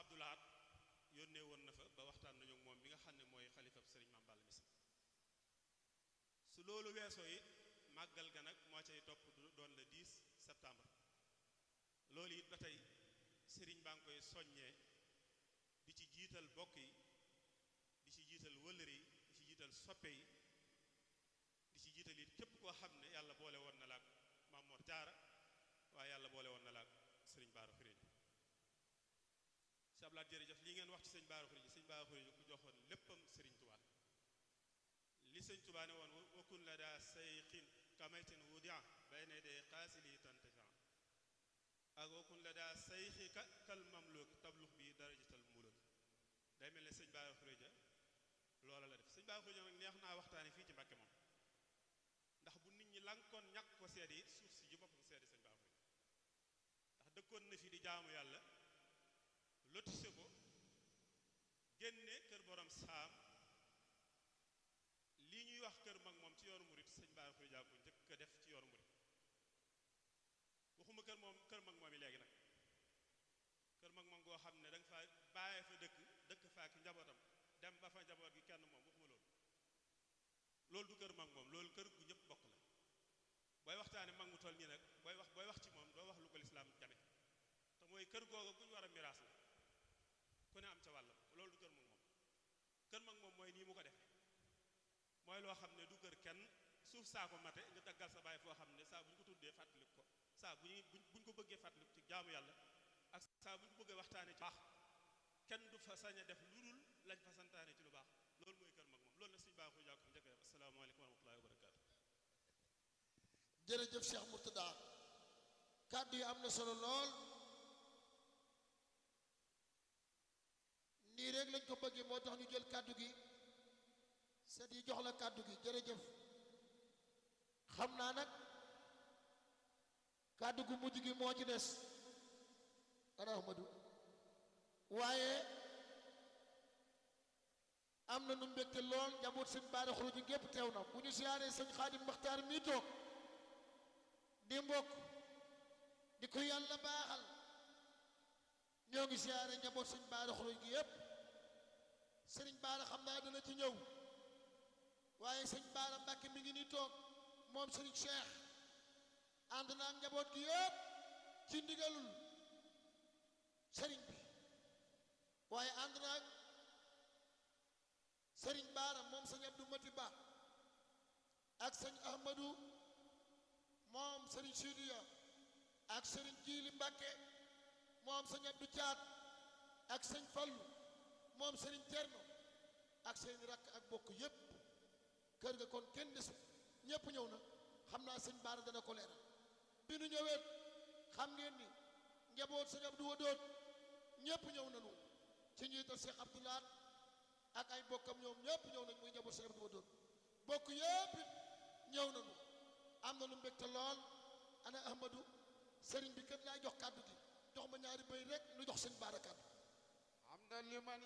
Abdoulaat yónnee woon na fa ba waxtaan nañu ak moom bi nga xam ne mooy xalifab sëriñ Mame Balla Missa su loolu weesoo it màggal ga nag moo cay topp du doon le 10 septembre loolu it ba tey sëriñ baa ngi koy soññee di ci jiital bokk yi di ci jiital wëllëre yi di ci jiital soppe yi di ci jiital it képp koo xam ne yàlla boole woon na la ak Mamor Jaara waaye yàlla boole woon na la ak sëriñ Baara Xuréja sablaat jërëjëf lii ngeen wax ci sëñ Baara Xuréja sëñ Baara Xuréja ku joxoon léppam sëriñ Tuubaa li sëñ Tuubaa ne woon wakun la daa sayxin kamaytin wudia bayna day xaasili tantafian ak wakun la daa sayxi ka kal mamluk tablux bi darajatal muluk day mel ne sëñ Baara Xuréja loola la def sëñ Baara Xuréja nag neex naa waxtaane fii ci Mbàkke moom ndax bu nit ñi lankoon ñàkk ko seede it suuf si ji boppam seede sëñ Baara Xuréja ndax dëkkoon na fi di jaamu yàlla lotise ko génne kër borom saam lii ñuy wax kër mag moom ci yoonu murit sëñ Bara Xuréja ko njëkk a def ci yoonu murit waxuma kër moom kër mag moom yi léegi nag kër mag moom goo xam ne da nga fa bàyyee fa dëkk dëkk fa ak njabootam dem ba fa njaboot gi kenn moom waxuma loolu loolu du kër mag moom loolu kër gu ñëpp bokk la booy waxtaane mag mu toll nii nag booy wax booy wax ci moom doo wax lu ko lislaam jame te mooy kër googu gu ñu war a miraas la ku ne am ca wàll loolu du kër mag moom kër mag moom mooy nii mu ko defee mooy loo xam ne du kër kenn suuf saa ko mate nga daggal sa baay foo xam ne saa bu ñu ko tuddee fàttaliku ko saa bu ñuy bu ñu ko bëggee fàttaliku ci jaamu yàlla ak saa bu ñu ko bëggee waxtaane ci baax kenn du fa sañ a def lu dul lañ fa santaane ci lu baax loolu mooy kër mag moom loolu la suñu baaxu jàkko njëkk a def asalaamaaleykum wa rahmatullahi wa barakaatu jërëjëf Cheikh Mourtada kàddu yi am na solo lool nii rek lañ ko bëggee moo tax ñu jël kàddu gi set yi jox la kàddu gi jërëjëf xam naa nag kàddu gu mujj gi moo ci des ana Ahmadou waaye am na nu mbégte lool njaboot sëñ Bara Xuréja gépp teew na bu ñu siyaaree sëñ Xaadim Maxtaar mii toog di mbokk di ko yàlla baaxal ñoo ngi siyaare njaboot sëñ Bara Xuréja gi yépp sëriñ Bara xam naa dana ci ñëw waaye sëñ Bara Mbàkke mi ngi ni toog moom sëriñ Cheikh ànd naa ak njaboot gi yépp ci ndigalul sëriñ bi waaye ànd naa ak sëriñ Bara moom sëñ Abdou Mati Ba ak sëñ Ahmadou moom sëriñ Sidiya ak sëriñ Jiili Mbàkke moom sëñ Abdou Caat ak sëñ Fallu moom sëriñ Cerno ak seen rakk ak bokk yépp kër ga kon kenn desu ñépp ñëw na xam naa sëñ Bara dana ko leeral bi nu ñëwee xam ngeen ni njaboot sëñ Abdou Wadoot ñépp ñëw nañu ci njiital Cheikh Abdoulaat ak ay bokkam ñoom ñépp ñëw nañ muy njaboot sëñ Abdou Wadoot bokk yépp it ñëw nañu am na lu mbégte lool ana Ahmadou sëriñ bi kat laay jox kàddu gi jox ma ñaari bay rek nu jox sëñ Bara kàddu am na liman